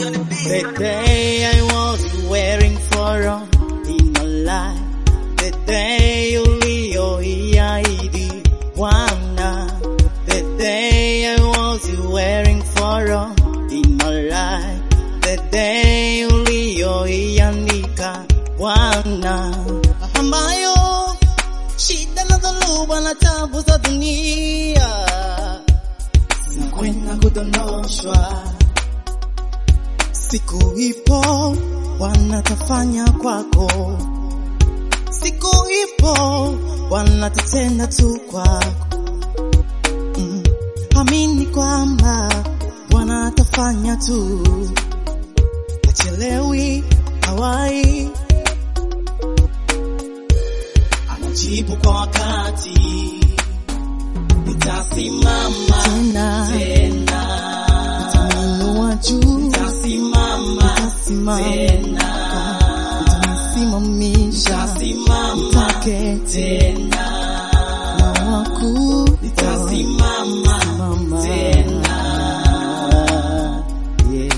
The day I was wearing for all in my life, the day ulioiahidi Bwana, the day I was wearing for all in my life, the day ulioiandika Bwana, ambayo shida na dhoruba na tabu za dunia zinakwenda kudondoshwa Siku ipo wanatafanya kwako, siku ipo wanatatenda tu kwako. Mm. Amini kwamba Bwana atafanya tu, achelewi, hawai, anajibu kwa wakati. Nitasimama Tena. tena, Nitainua juu, nitasimama nitasimama, tena nitanisimamisha, Nitasimama nitaketi tena, na wakuu, nitasimama Simama. tena. Yeah.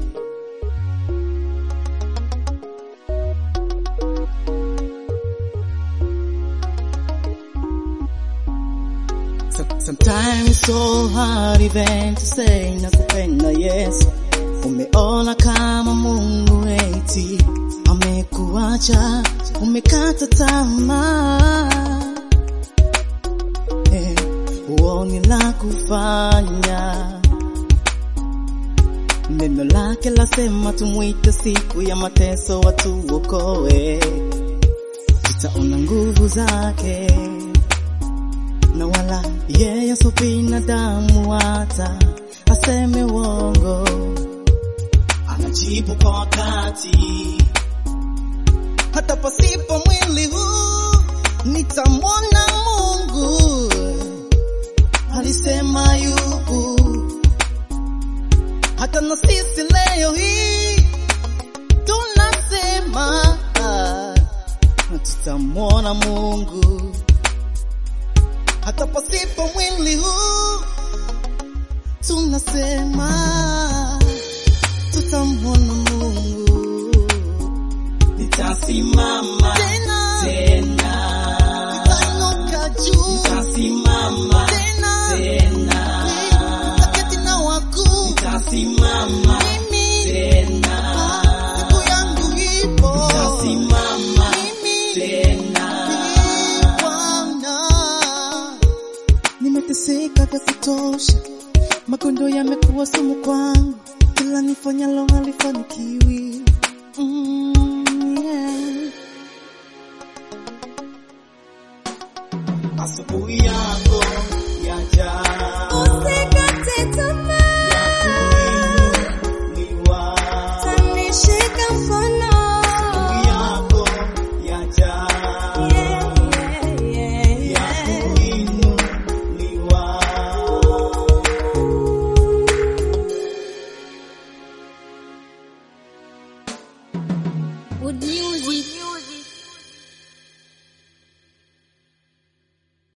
So- Sometimes so hard even to say nakupenda Yesu. Umeona kama Mungu eti amekuacha, umekata tamaa eh, huoni la kufanya. Neno lake lasema tumwite siku ya mateso watuokoe, tutaona nguvu zake na wala yeye so binadamu hata aseme uongo. Anajibu kwa wakati, hata pasipo mwili huu nitamwona Mungu. Alisema yupo, hata na sisi leo hii tunasema na tutamwona Mungu hata pasipo mwili huu tunasema tutamwona Mungu. Nitasimama Tena tena, nitainuka juu nitasimama tena, tena, nitaketi na wakuu nitasimama mimi tena, siku yangu ipo nitasimama mimi tena. Bwana, nimeteseka vya kutosha, magondo yamekuwa sumu kwangu, kila nifanyalo halifanikiwi. Mm, yeah. Asubuhi yako yaja, Usikate tamaa, kuinuliwa. tanishika mkono. Asubuhi yako yaja, Yeah, yeah, yeah, ya yeah. kuinuliwa. Good music.